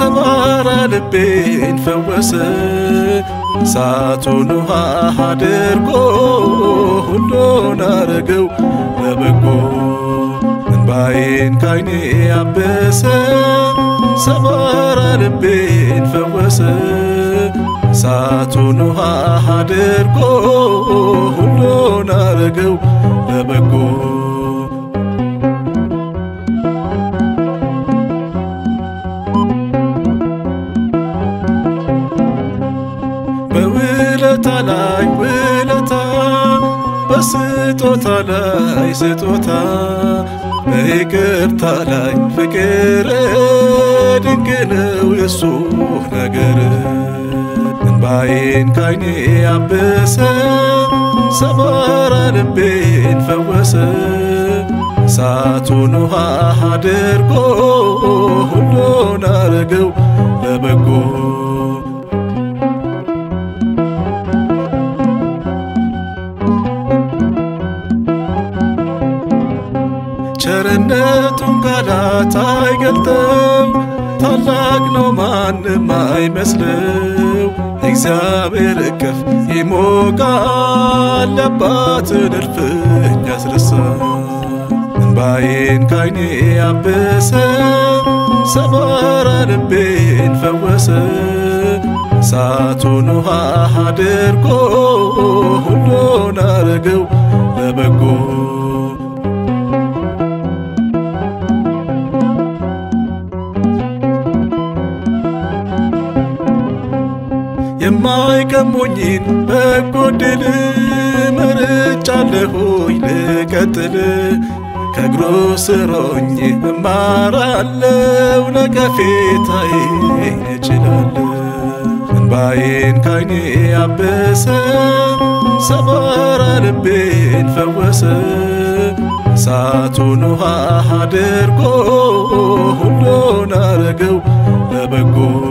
ሰባራ ልቤን ፈወሰ እሳቱን ውሃ አድርጎ ሁሉን አረገው ለበጎ እንባዬን ካይኔ አበሰ ሰባራ ልቤን ፈወሰ እሳቱን ውሃ አድርጎ ሁሉን አረገው ለበጎ በውለታ ላይ ውለታ በስጦታ ላይ ስጦታ በይቅርታ ላይ ፍቅር ድንቅ ነው የሱ ነገር እንባዬን ካይኔ አበሰ ሰባራ ልቤን ፈወሰ እሳቱን ውሃ አድርጎ ሁሉን አረገው ለበጎ ቸርነቱን ቃላት አይገልጠው ታላቅ ነው ማንም አይመስለው እግዚአብሔር እቅፍ ይሞቃል አባትን እልፍኝ ያስረሳ እንባዬን ካይኔ አበሰ ሰባራ ልቤን ፈወሰ እሳቱን ውሃ አድርጎ ሁሉን አረገው ለበጎ የማይቀሙኝን በጎ ድል መርጫለሁኝ ልቀጥል ከእግሩ ስር ሆኜ እማራለው ነቀፌታዬን እችላለሁ እንባዬን ካይኔ አበሰ ሰባራ ልቤን ፈወሰ እሳቱን ውሃ አድርጎ ሁሉን አረገው ለበጎ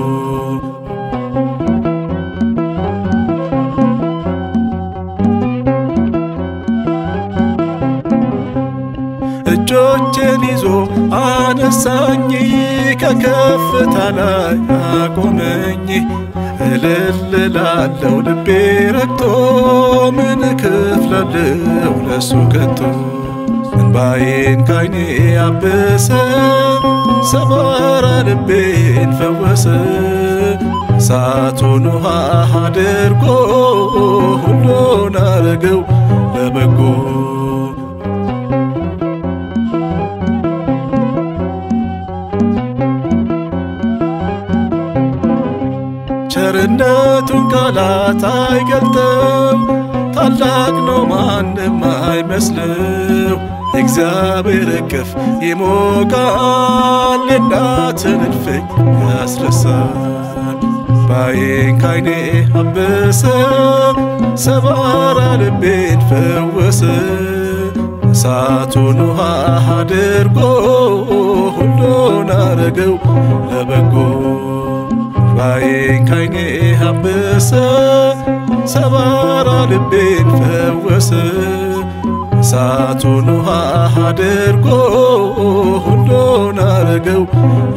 እጆቼን ይዞ አነሳኝ ከከፍታ ላይ አቆመኝ። እልል ላለው ልቤ ረግቶ ምን እከፍላለሁ ለሱ ከቶ እንባዬን ካይኔ አበሰ ሰባራ ልቤን ፈወሰ እሳቱን ውሃ አድርጎ ሁሉን አረገው ለበጎ ቸርነቱን ቃላት አይገልጠው ታላቅ ነው ማንም አይመስለው እግዚአብሔር እቅፍ ይሞቃል የእናትን እልፍኝ ያስረሳል ባዬን ካይኔ አበሰ ሰባራ ልቤን ፈወሰ እሳቱን ውሃ አድርጎ ሁሉን አረገው ለበጎ ባዬን ካይኔ አበሰ ሰባራ ልቤን ፈወሰ እሳቱን ውሃ አድርጎ ሁሉን አረገው